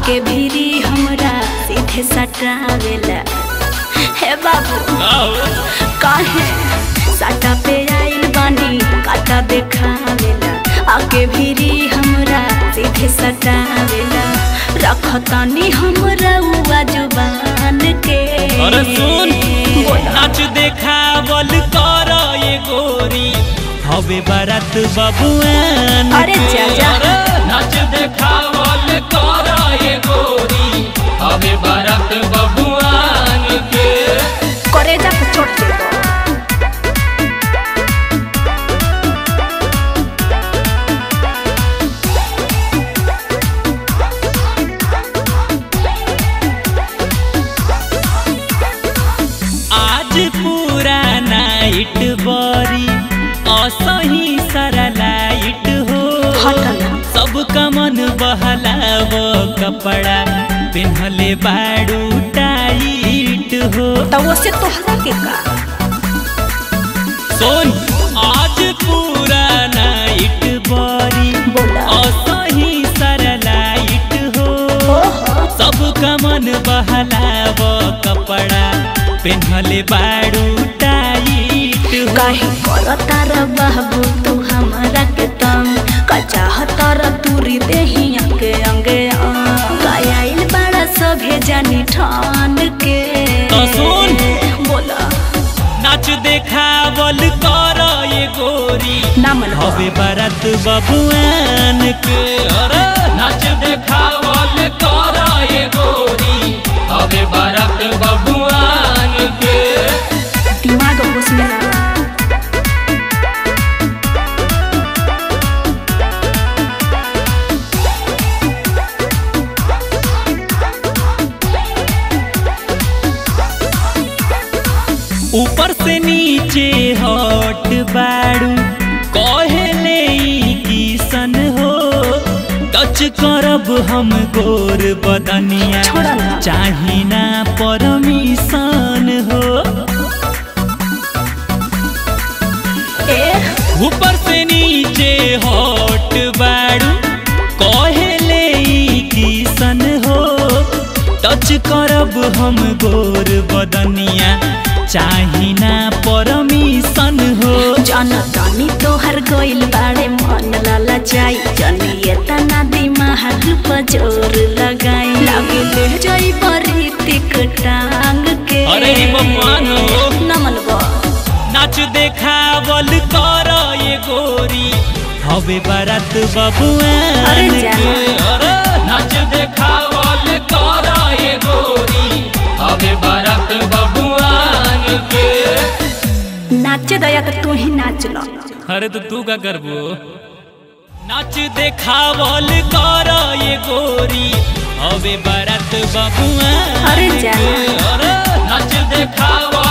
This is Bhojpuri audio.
आके भीरी हमरा सीधे सटावेला हे बाबू काहे साटा पे आइल बानी काटा देखावेला आके भीरी हमरा सीधे सटावेला रखतानी हमरा उआ जुबान के अरे सुन बोला नाच देखावल कर ये गोरी हवे बारात बबुआन अरे के। चाचा। अरे नाच देखावल कर ये गोरी हवे बारात बबुआन के करेजा पे चोट दे दो आज पूरा नाइट बरी असही सारा लाइट हो हटना। सबका मन बहलाव कपड़ा पेन्हले बाड़ू टाइट हो तो वो से तोहरा के का सुन आज पूरा नाइट बरी बोला असही सारा लाइट हो ओहो सबका मन बहलाव कपड़ा पेन्हले बाड़ू टाइट हो काहे करता रे बाबू तू हमरा के तंग का चाहता रे तूरी देही अंगे अंगे गायल बड़ा सभे जानी ठान के तो सुन। बोला नाच देखावल कर ये गोरी नामन हवे बारात बबुआन के अरे नाच देखावल कर ये गोरी हवे बारात बबुआन के दिमाग घुसने लगा ऊपर से नीचे हट बाड़ू कहले ई किसन हो टच करब हम गोर बदनिया छोड़ा ना। चाही ना परमिशन हो ए ऊपर से नीचे हट बाड़ू कहले ई किसन हो टच करब हम गोर बदनिया चाही ना परमिशन हो जनतानी तोहर गइल बाड़े मन लाला जाई जनिए तना दिमाग पर जोर लगाई लागे ले जाई बरी तिक टांग के अरे ई बबुआन हो। नमन बा नाच देखावल कर ये गोरी हवे बारात बबुआन अरे जा। के अरे नाच देखावल कर ये गोरी हवे बारात बबुआन के नाचे दया तो तू ही नाच लो अरे तो तू का करबो नाच देखावल कर ये गोरी हवे बारात बबुआन अरे जा। के। अरे नाच देखावल